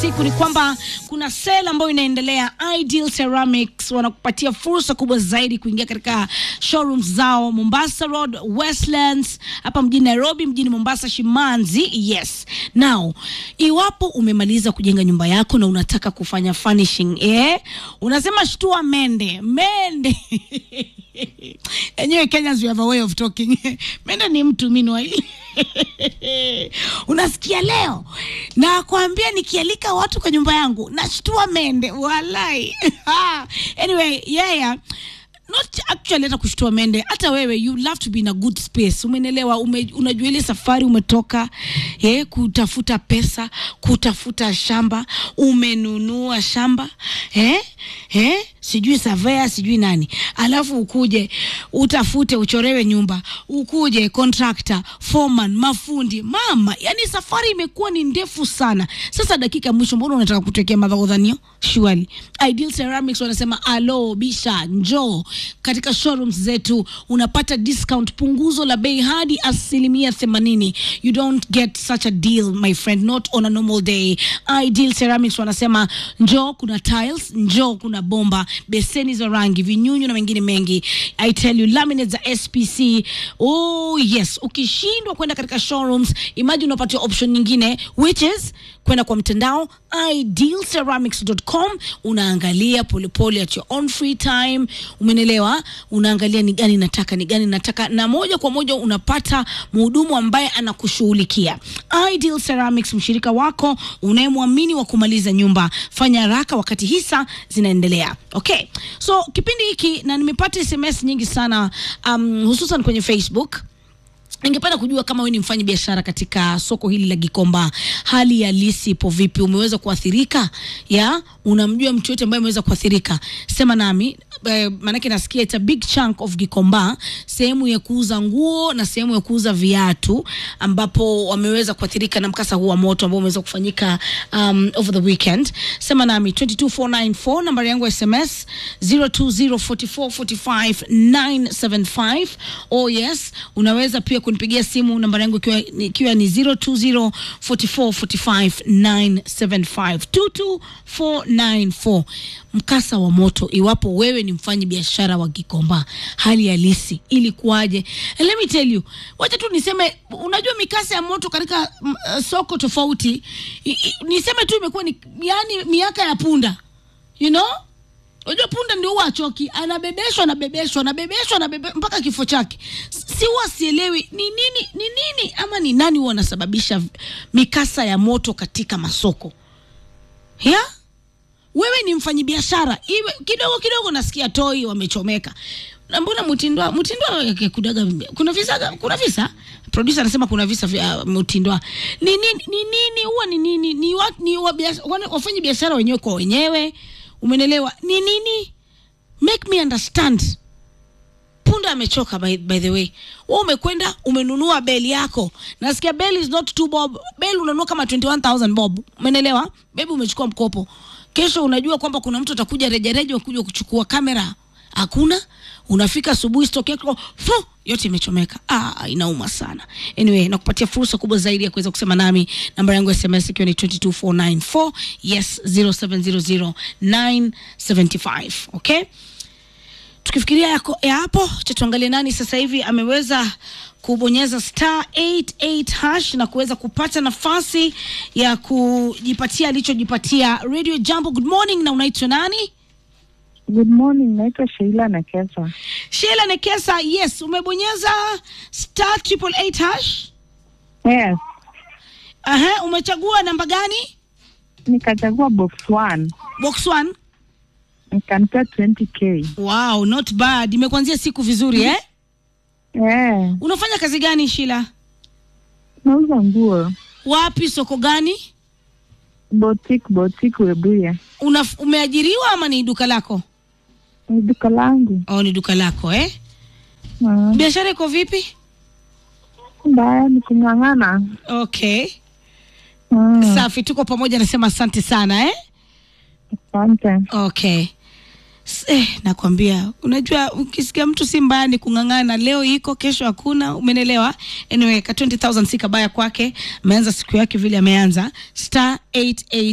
siku ni kwamba kuna sale ambayo inaendelea. Ideal Ceramics wanakupatia fursa kubwa zaidi kuingia katika showrooms zao Mombasa Road, Westlands, hapa mjini Nairobi, mjini Mombasa, Shimanzi. Yes. Now, iwapo umemaliza kujenga nyumba yako na unataka kufanya furnishing, eh, unasema shtua mende, mende. Enyewe Kenyans we have a way of talking. mende ni mtu minwai. Unasikia leo na kuambia nikialika watu kwa nyumba yangu nashtua mende walai. anyway, yeah, yeah. Not actually hata kushtua mende, hata wewe you love to be in a good space. Umenelewa? Ume, unajua ile safari umetoka eh, kutafuta pesa, kutafuta shamba, umenunua shamba eh, eh, sijui savea sijui nani, alafu ukuje utafute uchorewe nyumba, ukuje contractor, foreman, mafundi, mama, yani safari imekuwa ni ndefu sana. Sasa dakika ya mwisho, mbona unataka kutekea madhagodhanio? Surely Ideal Ceramics wanasema alo, bisha, njoo katika showrooms zetu, unapata discount, punguzo la bei hadi asilimia themanini. You don't get such a deal my friend, not on a normal day. Ideal Ceramics wanasema njoo, kuna tiles, njoo, kuna bomba, beseni za rangi, vinyunyu na mengine mengi. I tell you, laminates za SPC. Oh yes, ukishindwa kwenda katika showrooms, imagine unapatia option nyingine which is kwenda kwa mtandao idealceramics.com unaangalia polepole at your own free time umenelewa unaangalia ni gani nataka ni gani nataka na moja kwa moja unapata mhudumu ambaye anakushughulikia ideal ceramics mshirika wako unayemwamini wa kumaliza nyumba fanya haraka wakati hisa zinaendelea okay so kipindi hiki na nimepata sms nyingi sana um, hususan kwenye facebook ningependa kujua kama wewe ni mfanyi biashara katika soko hili la Gikomba, hali halisi ipo vipi? Umeweza kuathirika? Ya, unamjua mtu yote ambaye ameweza kuathirika? Sema nami eh, maanake nasikia it's a big chunk of Gikomba, sehemu ya kuuza nguo na sehemu ya kuuza viatu, ambapo wameweza kuathirika na mkasa huu wa moto ambao umeweza kufanyika um, over the weekend. Sema nami 22494 nambari yangu ya SMS 0204445975. Oh yes, unaweza pia kunipigia simu nambari yangu ikiwa ikiwa ni 0204445975 22494 mkasa wa moto iwapo wewe ni mfanyi biashara wa Gikomba hali halisi ilikuwaje And let me tell you wacha tu niseme unajua mikasa ya moto katika mm, uh, soko tofauti I, I, niseme tu imekuwa ni yani miaka ya punda you know Unajua punda ndio huwa achoki, anabebeshwa anabebeshwa anabebeshwa anabebe mpaka kifo chake. Si huwa sielewi ni nini ni nini ama ni nani huwa anasababisha mikasa ya moto katika masoko ya wewe ni mfanyibiashara iwe kidogo kidogo, nasikia toi wamechomeka na mbona mtindwa mtindwa kudaga kuna visa kuna visa producer anasema kuna visa vya mtindwa ni nini ni nini huwa ni nini ni wa, ni wa biashara wafanye biashara wenyewe kwa wenyewe umenelewa ni nini make me understand punda amechoka by, by the way wewe umekwenda umenunua beli yako nasikia beli is not two bob beli unanunua kama 21000 bob umenelewa bebi umechukua mkopo kesho unajua kwamba kuna mtu atakuja rejareja kuja kuchukua kamera hakuna unafika asubuhi stock yako fu yote imechomeka ah, inauma sana anyway nakupatia fursa kubwa zaidi ya kuweza kusema nami namba yangu ya sms ikiwa ni 22494 yes 0700975 okay tukifikiria yako ya hapo cha tuangalie nani sasa hivi ameweza kubonyeza star 88 hash na kuweza kupata nafasi ya kujipatia alichojipatia radio jambo good morning na unaitwa nani Good morning, naitwa Sheila Nekesa. Sheila Nekesa, yes, umebonyeza star triple eight hash. Yes, Aha, umechagua namba gani? nikachagua box one Box one. nikanipea 20k. Wow, not bad. Imekuanzia siku vizuri eh? Eh, Unafanya kazi gani Sheila? nauza nguo Wapi, soko gani? boutique, boutique Webuye. Una, umeajiriwa ama ni duka lako? Ni duka langu. Oh, ni duka lako eh? Mm, Biashara iko vipi? Mbaya ni kung'ang'ana. Okay. Mm, Safi, tuko pamoja, nasema asante sana eh? Asante. Okay. S- Eh, nakwambia unajua ukisikia mtu si mbaya ni kung'ang'ana leo iko kesho hakuna umenelewa anyway ka 20000 si kabaya kwake ameanza siku yake vile ameanza star 88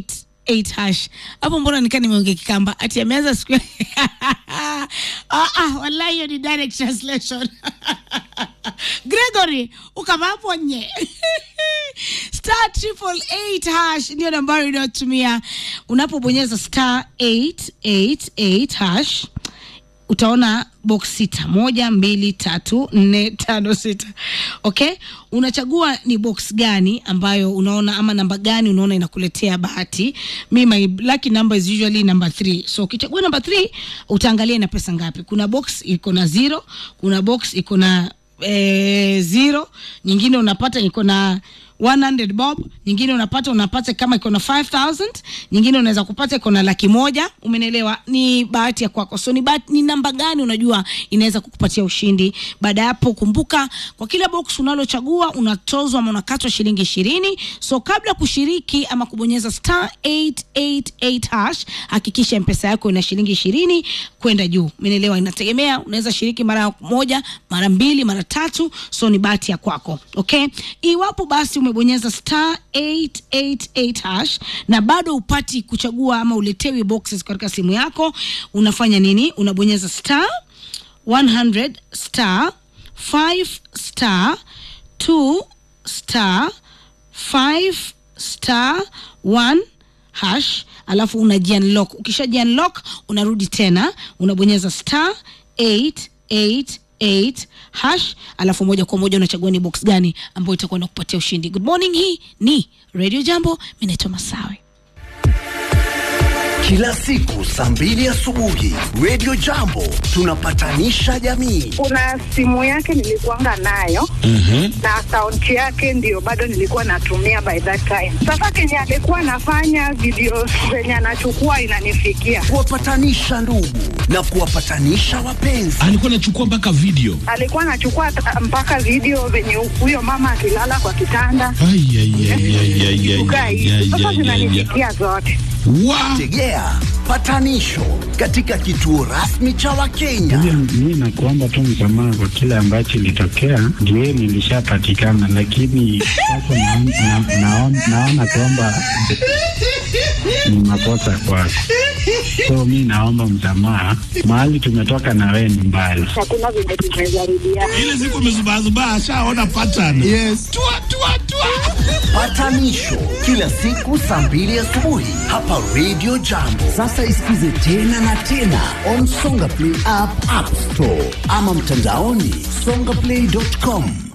8 hash hapo mbona nikaa nimeongea kikamba ati ameanza siku ya- ah, ah, wallahi hiyo ni direct translation gregory ukavapo nye star triple eight hash ndio nambari inayotumia unapobonyeza star 888 hash utaona box sita moja mbili tatu nne tano sita okay unachagua ni box gani ambayo unaona ama namba gani unaona inakuletea bahati mi my lucky number is usually number three so ukichagua number three utaangalia ina pesa ngapi kuna box iko na zero kuna box iko na eh, zero nyingine unapata iko na 100 bob nyingine unapata unapata kama iko na 5000 nyingine unaweza kupata iko na laki moja umenelewa ni bahati ya kwako so ni, bahati, ni namba gani unajua inaweza kukupatia ushindi baada ya hapo kumbuka kwa kila box unalochagua unatozwa ama unakatwa shilingi ishirini so kabla kushiriki ama kubonyeza star 888 hash hakikisha mpesa yako ina shilingi ishirini kwenda juu umenelewa inategemea unaweza shiriki mara moja mara mbili mara tatu so ni bahati ya kwako okay iwapo basi umebonyeza star 888 hash na bado upati kuchagua ama uletewi boxes katika simu yako unafanya nini unabonyeza star 100 star 5 star 2 star 5 star 1 hash alafu unajiunlock ukishajiunlock unarudi tena unabonyeza star 888 hash alafu moja kwa moja unachagua ni box gani ambayo itakuwa inakupatia ushindi good morning hii ni radio jambo mi naitwa masawe Kila siku saa mbili asubuhi Radio Jambo tunapatanisha jamii. Kuna simu yake nilikuanga nayo na akaunti yake ndio bado nilikuwa natumia by that time. Sasa kenye alikuwa anafanya video zenye anachukua inanifikia, Kuwapatanisha ndugu na kuwapatanisha wapenzi. alikuwa anachukua mpaka video alikuwa anachukua ta- mpaka video venye huyo mama akilala kwa kitanda Ai, ai, ai, ai, ai, ai, kukaa ai, hivi. ai, Sasa ai, ai, ai. zinanifikia zote. Wa- Tegea patanisho katika kituo rasmi cha Wakenya. Mi nakuomba tu msamaha kwa kile ambacho ilitokea, ndio nilishapatikana, lakini sasa naon- na- naon- naona kwamba ni makosa kwako, so mi naomba msamaha. Mahali tumetoka na wewe ni mbali. Hakuna venye tumejaribiana. ile siku amezubazubaa ashaona pattern yes. tua, tua, tua. Patanisho kila siku saa mbili asubuhi hapa Radio Jambo. Sasa isikize tena na tena on Songa Play app, App Store ama mtandaoni songaplay.com.